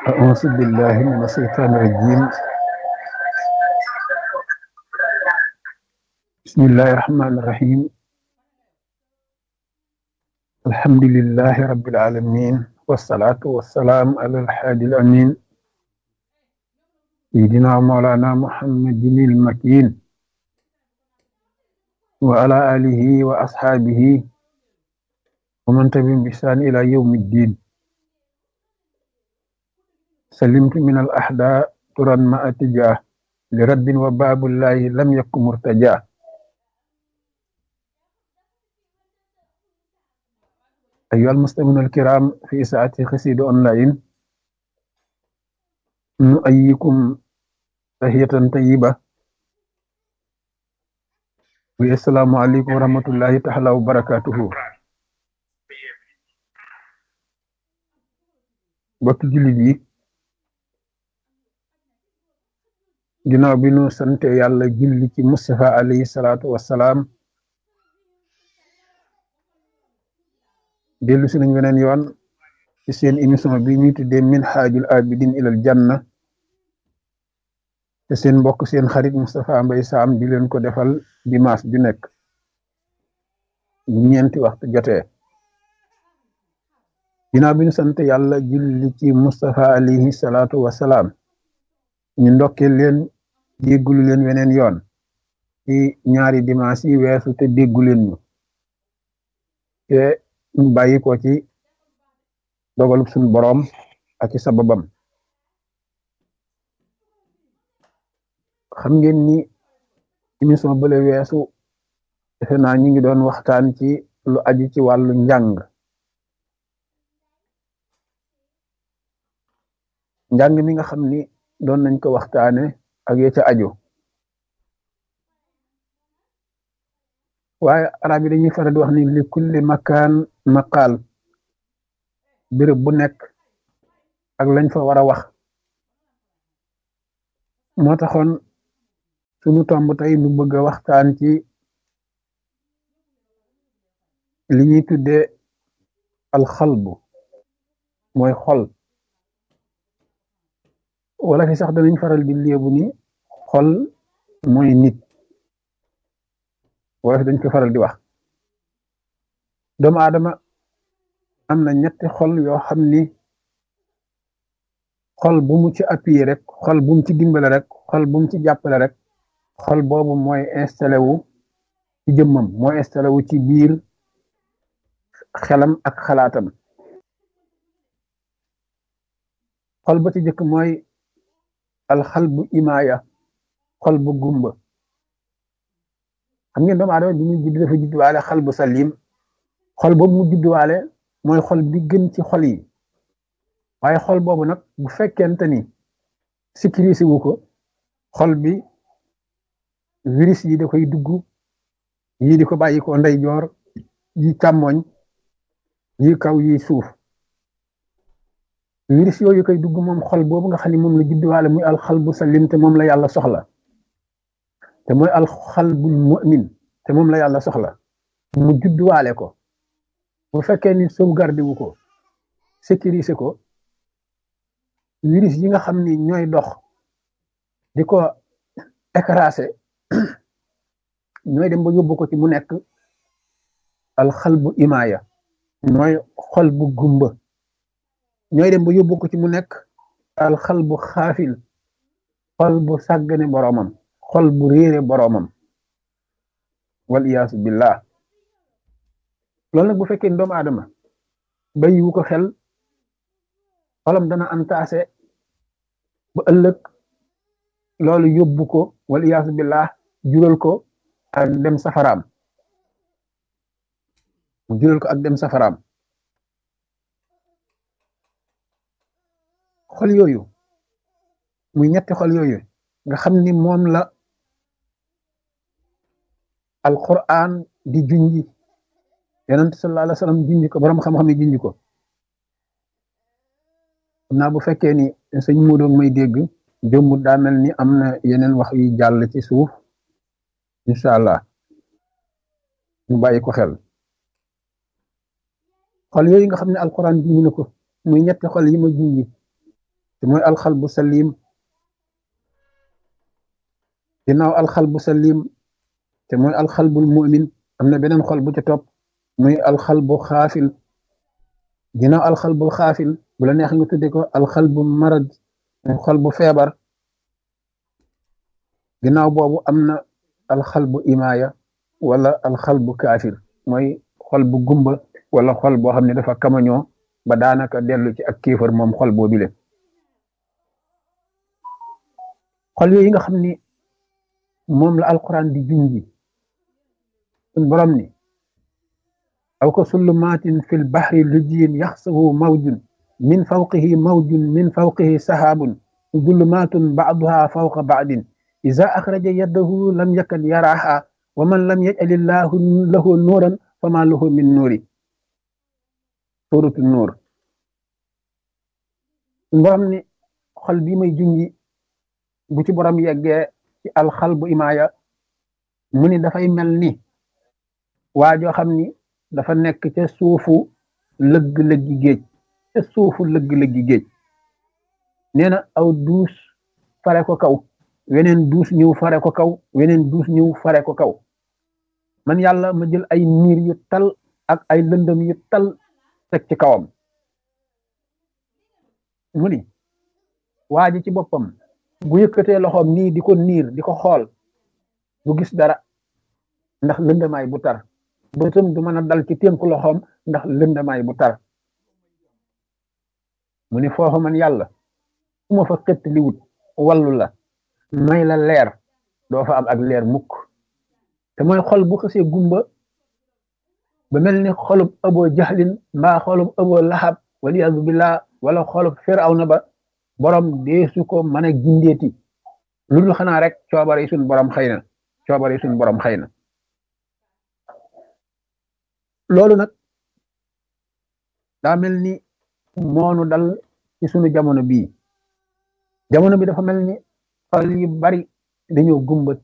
أعوذ بالله من الشيطان الرجيم بسم الله الرحمن الرحيم الحمد لله رب العالمين والصلاة والسلام على الحادي الأمين سيدنا مولانا محمد المكين وعلى آله وأصحابه ومن تبعهم بإحسان إلى يوم الدين سلمت من الأحداء ترا ما أتجاه لرد وباب الله لم يكن مرتجاه أيها المسلمون الكرام في ساعة خسيد أونلاين نؤيكم تحية طيبة والسلام عليكم ورحمة الله تعالى وبركاته bokk jullit yi ginnaaw bi nu sante yàlla julli ci Mustafa alayhi salaatu wassalaam dellu si nañ weneen yoon ci seen émission bi ñuy tuddee minhajul abidin ilal janna te seen mbokk seen xarit Moustapha Mbaye Sam di leen ko defal dimanche ju nekk bu ñeenti waxtu jotee ginnaaw bi ñu sant yàlla julli ci Moustapha alayhi salaatu wassalaam ñu ndokkee leen déggulu leen weneen yoon ci ñaari dimanche yi weesu te déggu leen ñu te ñu bàyyi ko ci dogalub suñu boroom ak ci sababam xam ngeen ni émission bële weesu defe naa ñu ngi doon waxtaan ci lu aju ci wàllu njàng njàng mi nga xam ni doon nañ ko waxtaane ak ya ca aju waaye arab yi dañuy faral di wax ni li kulli makaan maqaal béréb bu nekk ak lañ fa war a wax moo taxoon sunu tomb tey nu bëgg a waxtaan ci li ñuy tuddee alxalbu mooy xol wala fi sax danañ faral di léebu ni xol mooy nit wala fi dañ ko faral di wax doomu aadama am na ñetti xol yoo xam ni xol bu mu ci appuyé rek xol bu mu ci dimbale rek xol bu mu ci jàppale rek xol boobu mooy installé wu ci jëmmam mooy installé wu ci biir xelam ak xalaatam xol ba ci jëkk mooy alxal bu imaaya xol bu gumba xam ngeen doomu aadama bi muy judd dafa judduwaale xal bu salim xol boobu mu judduwaale mooy xol bi gën ci xol yi waaye xol boobu nag bu fekkente ni sécurisé wu ko xol bi virus yi da koy dugg yii di ko bàyyi ko ndeyjoor yi càmmoñ yi kaw yi suuf virus yooyu koy dugg moom xol boobu nga xam ne moom la judduwaale muy alxal bu salim te moom la yàlla soxla te mooy alxal bul mu'min te moom la yàlla soxla mu judduwaale ko bu fekkee ni sauvegarde wu ko sécuriser ko virus yi nga xam ni ñooy dox di ko écraser ñooy dem ba yóbbu ko ci mu nekk alxal bu imaaya mooy xol bu gumba ñooy dem ba yóbbu ko ci mu nekk alxal bu xaafil xol bu sàggane boroomam xol bu réere boroomam wal iyaasu billah loolu nag bu fekkee doomu aadama bàyyiwu ko xel xolam dana antaase ba ëllëg loolu yóbbu ko wal iyaasu billah jural ko ak dem safaraam mu jural ko ak dem safaraam xol yooyu muy ñetti xol yooyu nga xam ni moom la alquran di junji yonent sallallahu alayhi wa sallam junji ko borom xam-xam yi junji ko xam naa bu fekkee ni sëñ Modou may dégg jëmmut daa mel ni am na yeneen wax yu jàll ci suuf incha allah ñu bàyyi ko xel xol yooyu nga xam ne alquran junji na ko muy ñetti xol yi ma junji te mooy alxalbu salim ginnaaw alxalbu salim te mooy alxalbul mu'min am na beneen xol bu ca topp muy alxalbu xaafil ginnaaw alxalbul xaafil bu la neex nga tudde ko alxalbu marad muy xol bu feebar ginnaaw boobu am na alxalbu imaaya wala alxalbu kaafir mooy xol bu gumba wala xol boo xam ne dafa kamañoo ba daanaka dellu ci ak kéefar moom xol boobu le xol yooyu nga xam ni moom la alquran di junji sun borom ni aw ka sullumaatin fi lbahri lujiyin yaxsahu mawjun min fawqihi mawjun min fawqihi sahaabun zulumaatun baaduha fawqa baadin ida axraja yadahu lam yakad yaraha wa man lam yajalillahu lahu nuuran fama lahu min nuuri suratu nuur sun borom ni xol bi may junji bu ci borom yeggee ci alxal bu imaaya mu ni dafay mel ni waa joo xam ni dafa nekk ca suufu lëgg-lëggi géej ca suufu lëgg-lëggi géej nee na aw duus fare ko kaw weneen duus ñëw fare ko kaw weneen duus ñëw fare ko kaw man yàlla ma jël ay niir yu tal ak ay lëndëm yu tal teg ci kawam mu ni waa ji ci boppam bu yëkkatee loxoom nii di ko niir di ko xool du gis dara ndax lëndamaay bu tar bëtam du mën a dal ci tënku loxoom ndax lëndamaay bu tar mu ni foofu man yàlla su ma fa xëtt li wut wallu la may la leer doo fa am ak leer mukk te mooy xol bu xësee gumba ba mel ni xolub ëboo jaxlin mbaa xolub ëboo laxab waliyadu billah wala xolub firawna ba borom deesu ko mën a gindeeti lu dul xanaa rek coobare yi suñ borom xëy na coobare yi suñ borom xëy na loolu nag daa mel ni moonu dal ci sunu jamono bii jamono bi dafa mel ni xol yu bari dañoo gumba